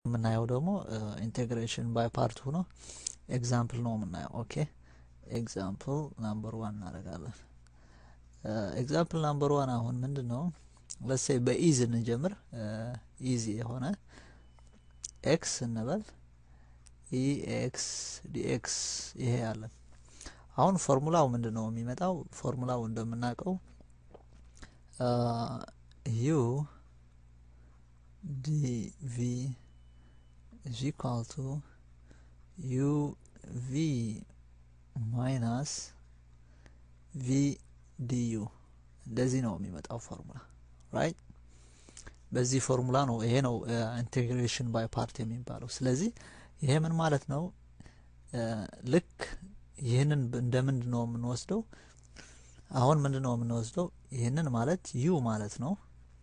የምናየው ደግሞ ኢንቴግሬሽን ባይ ፓርት ሆኖ ኤግዛምፕል ነው የምናየው። ኦኬ ኤግዛምፕል ናምበር ዋን እናደርጋለን። ኤግዛምፕል ናምበር ዋን አሁን ምንድን ነው? ለሴ በኢዝ እንጀምር። ኢዚ የሆነ ኤክስ እንበል ኢ ኤክስ ዲኤክስ ይሄ ያለን አሁን ፎርሙላው ምንድን ነው የሚመጣው? ፎርሙላው እንደምናውቀው ዩ ዲ ቪ is equal to u v ማይናስ ቪ ዲዩ እንደዚህ ነው የሚመጣው ፎርሙላ ራይት። በዚህ ፎርሙላ ነው ይሄ ነው ኢንቴግሬሽን ባይ ፓርት የሚባለው። ስለዚህ ይሄ ምን ማለት ነው? ልክ ይህንን እንደ ምንድን ነው የምንወስደው? አሁን ምንድን ነው የምንወስደው? ይህንን ማለት ዩ ማለት ነው።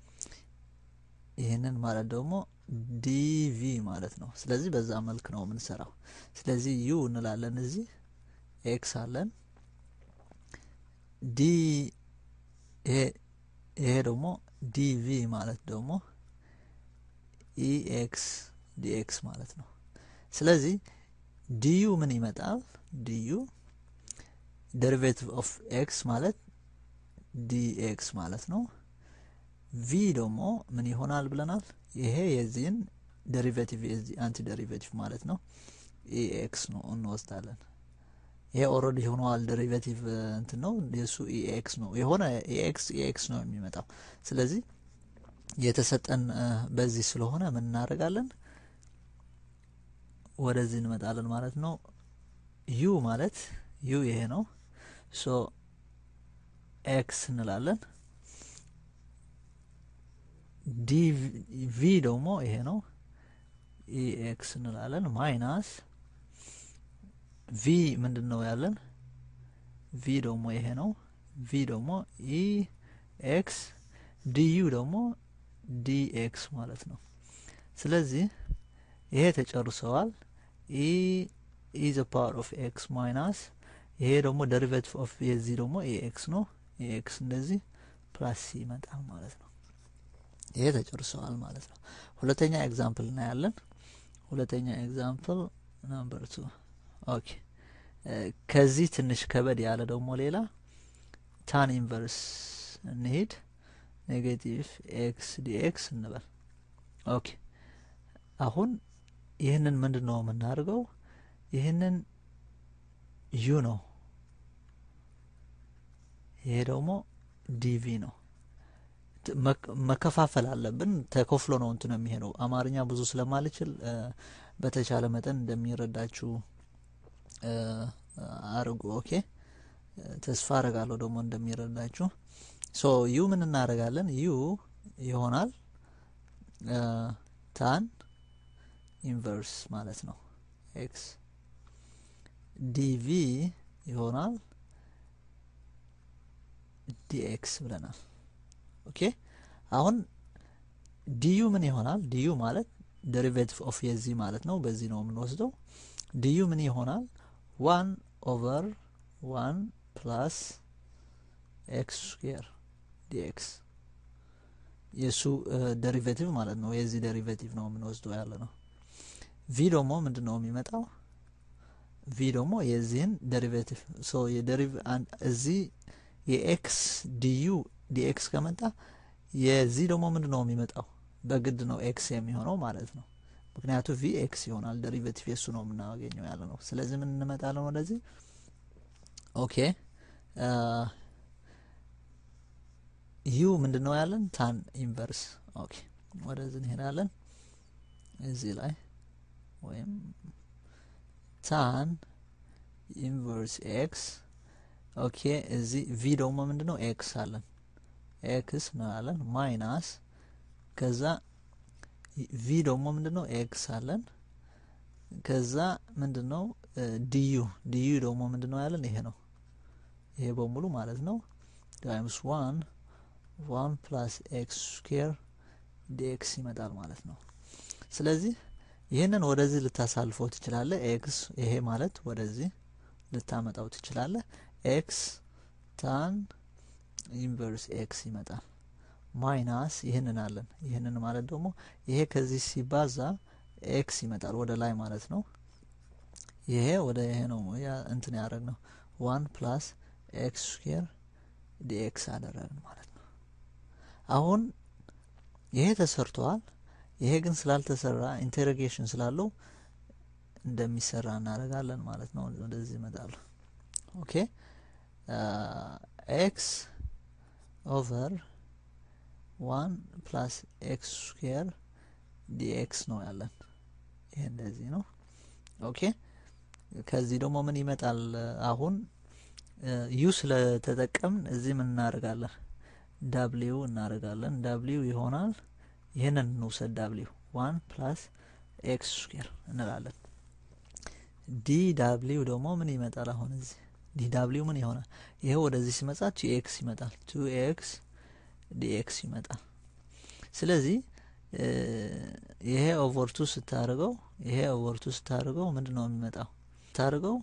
ይህንን ማለት ደግሞ ዲቪ ማለት ነው። ስለዚህ በዛ መልክ ነው የምንሰራው። ስለዚህ ዩ እንላለን እዚህ ኤክስ አለን ዲ ይሄ ደግሞ ዲቪ ማለት ደግሞ ኢኤክስ ዲኤክስ ማለት ነው። ስለዚህ ዲዩ ምን ይመጣል? ዲዩ ደሪቬቲቭ ኦፍ ኤክስ ማለት ዲኤክስ ማለት ነው። ቪ ደግሞ ምን ይሆናል ብለናል? ይሄ የዚህን ደሪቬቲቭ የዚህ አንቲ ደሪቬቲቭ ማለት ነው። ኢኤክስ ነው እንወስዳለን። ይሄ ኦልሬዲ ሆኗል ደሪቬቲቭ እንትን ነው የሱ ኢኤክስ ነው የሆነ ኢኤክስ ኢኤክስ ነው የሚመጣው። ስለዚህ የተሰጠን በዚህ ስለሆነ ምን እናደርጋለን? ወደዚህ እንመጣለን ማለት ነው። ዩ ማለት ዩ ይሄ ነው። ሶ ኤክስ እንላለን። ዲቪ ደግሞ ይሄ ነው። ኢኤክስ እንላለን ማይናስ ቪ ምንድን ነው ያለን? ቪ ደግሞ ይሄ ነው። ቪ ደግሞ ኢ ኤክስ ዲዩ ደግሞ ዲ ኤክስ ማለት ነው። ስለዚህ ይሄ ተጨርሰዋል። ኢ ኢዘ ፓወር ኦፍ ኤክስ ማይናስ ይሄ ደግሞ ደሪቬቲቭ ኦፍ የዚህ ደግሞ ኢ ኤክስ ነው። ኢ ኤክስ እንደዚህ ፕላስ ይመጣል ማለት ነው። ይሄ ተጨርሰዋል ማለት ነው። ሁለተኛ ኤግዛምፕል እናያለን። ሁለተኛ ኤግዛምፕል ናምበር ቱ ኦኬ ከዚህ ትንሽ ከበድ ያለ ደግሞ ሌላ ታን ኢንቨርስ እንሄድ ኔጌቲቭ ኤክስ ዲኤክስ እንበል። ኦኬ አሁን ይህንን ምንድን ነው የምናደርገው? ይህንን ዩ ነው፣ ይሄ ደግሞ ዲቪ ነው። መከፋፈል አለብን። ተከፍሎ ነው እንትን የሚሄደው። አማርኛ ብዙ ስለማልችል በተቻለ መጠን እንደሚረዳችሁ አርጉ። ኦኬ ተስፋ አረጋለሁ ደግሞ እንደሚረዳችሁ። ሶ ዩ ምን እናደርጋለን? ዩ ይሆናል ታን ኢንቨርስ ማለት ነው ኤክስ ዲቪ ይሆናል ዲኤክስ ብለናል። ኦኬ አሁን ዲዩ ምን ይሆናል? ዲዩ ማለት ደሪቬቲቭ ኦፍ የዚህ ማለት ነው። በዚህ ነው የምንወስደው። ዲዩ ምን ይሆናል? ዋን ኦቨር ዋን ፕላስ ኤክስ ስኩዌር ዲኤክስ የእሱ ደሪቬቲቭ ማለት ነው። የዚህ ደሪቬቲቭ ነው የምንወስደው ያለ ነው። ቪ ደግሞ ምንድን ነው የሚመጣው? ቪ ደግሞ የዚህን ደሪቬቲቭ ሶ የደሪቭ እዚህ የኤክስ ዲዩ ዲኤክስ ከመጣ የዚህ ደግሞ ምንድን ነው የሚመጣው? በግድ ነው ኤክስ የሚሆነው ማለት ነው። ምክንያቱ ቪ ኤክስ ይሆናል ደሪቬቲቭ የሱ ነው የምናገኘው ያለ ነው። ስለዚህ ምን እንመጣለን ወደዚህ። ኦኬ ዩ ምንድን ነው ያለን? ታን ኢንቨርስ። ኦኬ ወደዚህ እንሄዳለን። እዚህ ላይ ወይም ታን ኢንቨርስ ኤክስ ኦኬ እዚህ ቪ ደግሞ ምንድን ነው ኤክስ አለን ኤክስ ነው ያለን ማይናስ ከዛ ቪ ደግሞ ምንድን ነው ኤክስ አለን ከዛ ምንድን ነው ዲዩ ዲዩ ደግሞ ምንድን ነው ያለን ይሄ ነው ይሄ በሙሉ ማለት ነው ታይምስ ዋን ዋን ፕላስ ኤክስ ስኩዌር ዲኤክስ ይመጣል ማለት ነው። ስለዚህ ይህንን ወደዚህ ልታሳልፈው ትችላለህ። ኤክስ ይሄ ማለት ወደዚህ ልታመጣው ትችላለህ። ኤክስ ታን ኢንቨርስ ኤክስ ይመጣል ማይናስ ይህንን አለን። ይህንን ማለት ደግሞ ይሄ ከዚህ ሲባዛ ኤክስ ይመጣል ወደ ላይ ማለት ነው። ይሄ ወደ ይሄ ነው እንትን ያደረግ ነው ዋን ፕላስ ኤክስ ስኩዌር ዲኤክስ አደረግን ማለት ነው። አሁን ይሄ ተሰርቷል። ይሄ ግን ስላልተሰራ ኢንቴሮጌሽን ስላለው እንደሚሰራ እናደርጋለን ማለት ነው። ወደዚህ ይመጣሉ። ኦኬ ኤክስ ኦቨር ዋን ፕላስ ኤክስ ስኩዌር ዲኤክስ ነው ያለን። ይሄ እንደዚህ ነው። ኦኬ ከዚህ ደግሞ ምን ይመጣል? አሁን ዩ ስለተጠቀምን እዚህ ምን እናደርጋለን? ዳብሊው እናደርጋለን። ዳብሊው ይሆናል። ይህንን እንውሰድ። ዳብሊው ዋን ፕላስ ኤክስ ስኩዌር እንላለን። ዲ ዳብሊው ደግሞ ምን ይመጣል? አሁን እዚህ ዲ ዳብሊው ምን ይሆናል? ይሄ ወደዚህ ሲመጣ ቱ ኤክስ ይመጣል። ቱ ኤክስ ዲኤክስ ይመጣል። ስለዚህ ይሄ ኦቨርቱ ስታደርገው ይሄ ኦቨርቱ ስታደርገው ምንድን ነው የሚመጣው? ስታደርገው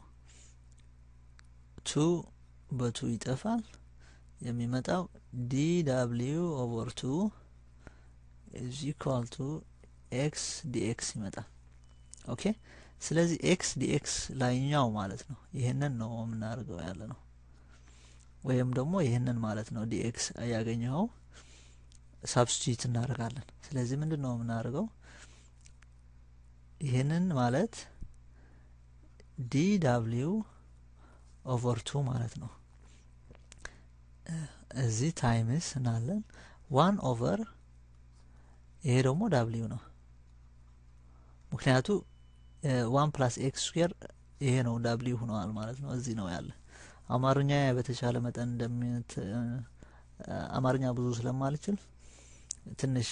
ቱ በቱ ይጠፋል። የሚመጣው ዲ ዳብሊው ኦቨር ቱ ኢዝ ኢኳል ቱ ኤክስ ዲኤክስ ይመጣል። ኦኬ ስለዚህ ኤክስ ዲኤክስ ላይኛው ማለት ነው። ይህንን ነው የምናደርገው ያለ ነው። ወይም ደግሞ ይህንን ማለት ነው ዲኤክስ ያገኘኸው ሳብስቲዩት እናደርጋለን። ስለዚህ ምንድን ነው የምናደርገው? ይህንን ማለት ዲ ዳብሊው ኦቨር ቱ ማለት ነው። እዚህ ታይምስ እናለን ዋን ኦቨር ይሄ ደግሞ ዳብሊው ነው። ምክንያቱ ዋን ፕላስ ኤክስ ስኩዌር ይሄ ነው ዳብሊው ሆነዋል ማለት ነው። እዚህ ነው ያለ አማርኛ በተቻለ መጠን እንደሚት አማርኛ ብዙ ስለማልችል ትንሽ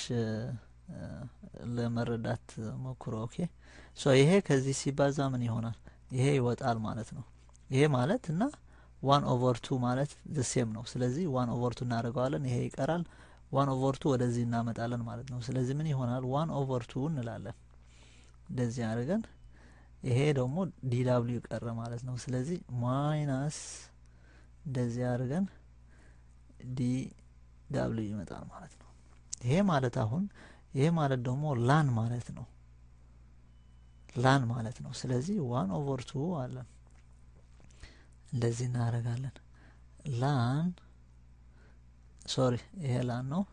ለመረዳት ሞክሮ። ኦኬ ሶ ይሄ ከዚህ ሲባዛ ምን ይሆናል? ይሄ ይወጣል ማለት ነው። ይሄ ማለት እና ዋን ኦቨር ቱ ማለት ዘሴም ነው። ስለዚህ ዋን ኦቨር ቱ እናደርገዋለን። ይሄ ይቀራል። ዋን ኦቨር ቱ ወደዚህ እናመጣለን ማለት ነው። ስለዚህ ምን ይሆናል? ዋን ኦቨር ቱ እንላለን። እንደዚህ አድርገን ይሄ ደግሞ ዲ ዳብሊው ቀረ ማለት ነው። ስለዚህ ማይናስ እንደዚህ አድርገን ዲ ዳብሊው ይመጣል ማለት ነው። ይሄ ማለት አሁን ይሄ ማለት ደግሞ ላን ማለት ነው። ላን ማለት ነው። ስለዚህ ዋን ኦቨር ቱ አለን። እንደዚህ እናደርጋለን። ላን ሶሪ፣ ይሄ ላን ነው።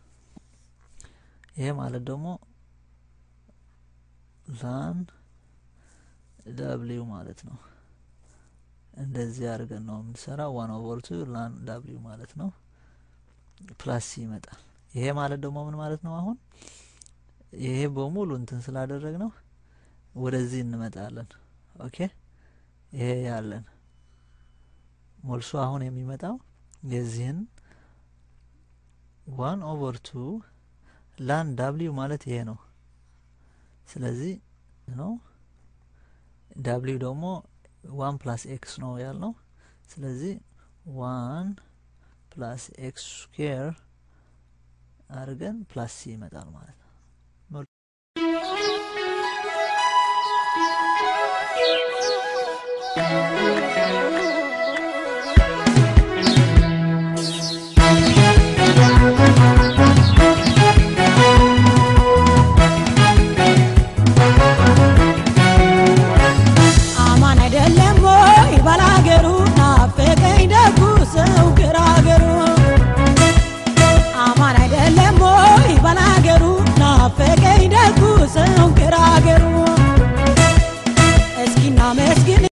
ይሄ ማለት ደግሞ ላን ዳብሊው ማለት ነው። እንደዚህ አድርገን ነው የምንሰራው። ዋን ኦቨር ቱ ላን ዳብሊው ማለት ነው። ፕላስ ይመጣል። ይሄ ማለት ደግሞ ምን ማለት ነው? አሁን ይሄ በሙሉ እንትን ስላደረግ ነው ወደዚህ እንመጣለን። ኦኬ ይሄ ያለን ሞልሶ አሁን የሚመጣው የዚህን ዋን ኦቨር ቱ ላን ዳብሊው ማለት ይሄ ነው። ስለዚህ ነው ዳብሊው ደግሞ ዋን ፕላስ ኤክስ ነው ያልነው። ስለዚህ ዋን ፕላስ ኤክስ ስኩዌር አድርገን ፕላስ ሲ ይመጣል ማለት ነው።